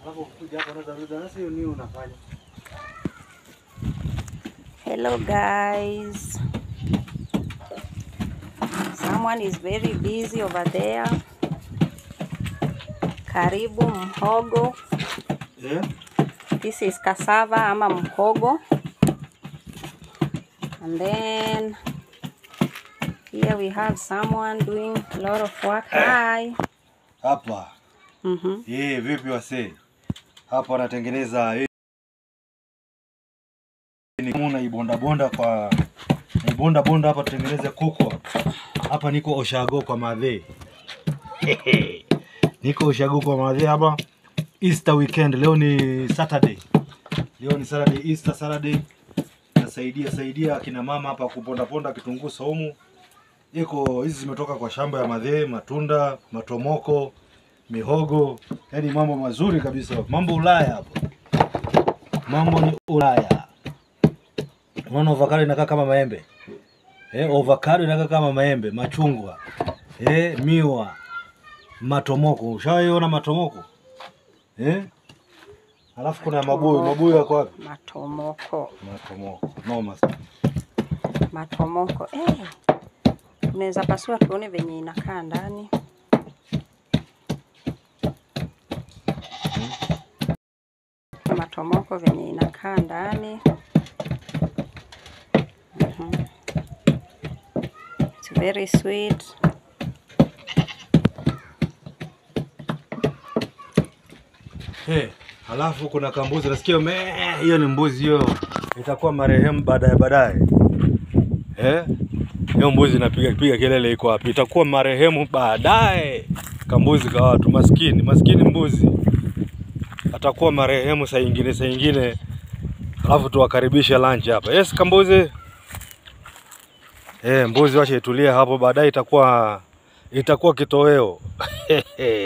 Hapo kuja hapo unaweza uliza nasi hiyo nini unafanya? Hello guys. Someone is very busy over there. Karibu mhogo. Eh? This is cassava ama mhogo. And then here we have someone doing a lot of work. Hi. Hapa. Mhm. Eh, vipi wasee? Hapa wanatengeneza hii ni kama unaibonda bonda kwa naibonda bonda hapa tutengeneze kuku. Hapa niko Oshago kwa madhe. niko Oshago kwa madhe hapa Easter weekend. Leo ni Saturday. Leo ni Saturday, Easter Saturday. Nasaidia saidia akina mama hapa kuponda ponda kitunguu saumu. Iko hizi zimetoka kwa shamba ya madhe, matunda, matomoko, mihogo, yaani mambo mazuri kabisa. Mambo Ulaya hapo, mambo ni Ulaya. Unaona avocado inakaa kama maembe eh, avocado inakaa kama maembe, machungwa eh, miwa, matomoko. Ushawaiona matomoko eh? Alafu kuna mabuyu. Mabuyu yako wapi? Matomoko. Matomoko noma sana. Matomoko. Eh. Tunaweza pasua tuone venye inakaa ndani. Matomoko venye inakaa ndani. Mhm. It's very sweet. Hey, halafu kuna kambuzi nasikia me, hiyo ni mbuzi hiyo, itakuwa marehemu baadaye baadaye. Eh, hiyo mbuzi inapiga piga kelele, iko wapi? Itakuwa marehemu baadaye. Kambuzi ka watu maskini, maskini mbuzi atakuwa marehemu saa ingine, saa ingine, alafu tuwakaribishe lunch hapa. Yes, kambuzi. Eh, mbuzi wache itulie hapo, baadaye itakuwa itakuwa kitoweo.